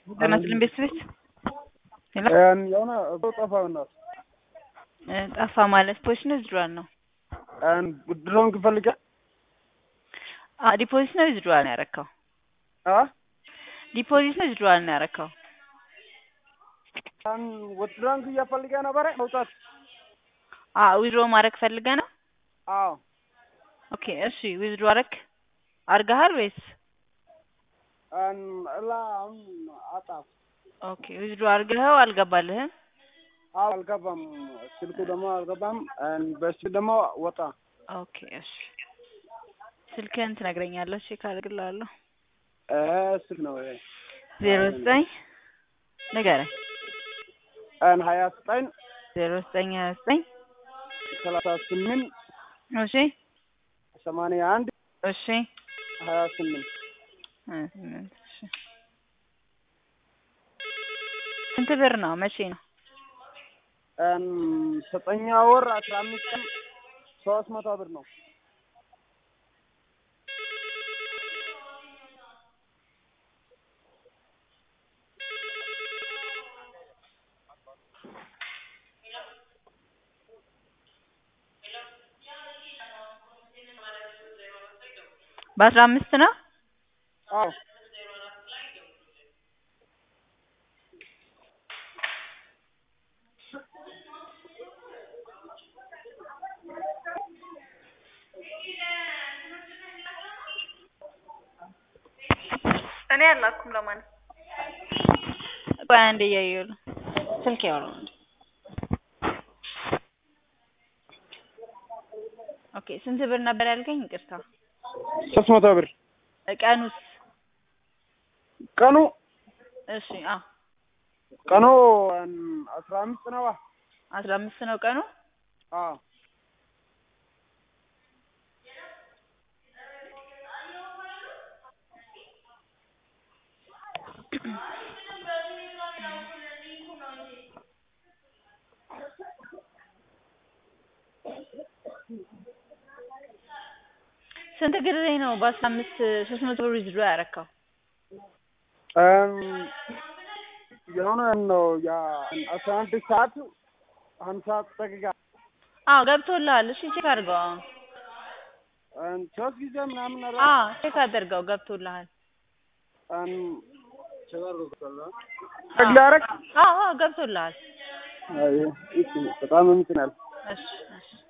በመስልን ቤት ቤት ሄሎ የሆነ ሰው ጠፋ በእናትህ ጠፋ ማለት ፖሊስ ነው ዊዝድሮዋል ነው? ድሮን ክፈልጋ ዲፖዚት ነው ዊዝድሮዋል ነው ያረካው? ዲፖዚት ነው ዊዝድሮዋል ነው ያረካው? ድሮን እያፈልገ ነበረ መውጣት ዊዝድሮ ማድረግ ፈልገ ነው? አዎ ኦኬ እሺ ዊዝድሮ አረክ አርገሃል ወይስ? እላ አሁን አጣፍ ኦኬ ዊዝድሮ አርገኸው አልገባልህም? አዎ አልገባም። ስልኩ ደግሞ አልገባም። በሱ ደግሞ ወጣ። ኦኬ እሺ ስልክህን ትነግረኛለህ? ቼክ አድርግልሃለሁ። ስልክ ነው ይሄ ዜሮ ዘጠኝ ንገረኝ። ሀያ ዘጠኝ ዜሮ ዘጠኝ ሀያ ዘጠኝ ሰላሳ ስምንት እሺ ሰማንያ አንድ እሺ ሀያ ስምንት ሀያ ስምንት እሺ ስንት ብር ነው? መቼ ነው? ዘጠኛ ወር አስራ አምስት ቀን ሶስት መቶ ብር ነው። በአስራ አምስት ነው? አዎ እኔ አላኩም ለማን ቆይ አንዴ እያየሁ ነው። ስልክ ያወራው ኦኬ ስንት ብር ነበር ያልከኝ? ይቅርታ ሶስት መቶ ብር ቀኑስ? ቀኑ እሺ አዎ ቀኑ አስራ አምስት ነው። አስራ አምስት ነው ቀኑ። አዎ ስንት ጊዜ ነው በአስራ አምስት ሶስት መቶ ብር ዊዝድሮ ያረካው? የሆነ ነው ያ አስራ አንድ ሰዓት ሀምሳ ደቂቃ አዎ ገብቶልሃል። እሺ ቼክ አድርገው። ሶስት ጊዜ ምናምን ኧረ አዎ ቼክ አድርገው ገብቶልሃል። ላረግ አዎ አዎ ገብቶልሃል። በጣም እንትን ያለ እሺ እሺ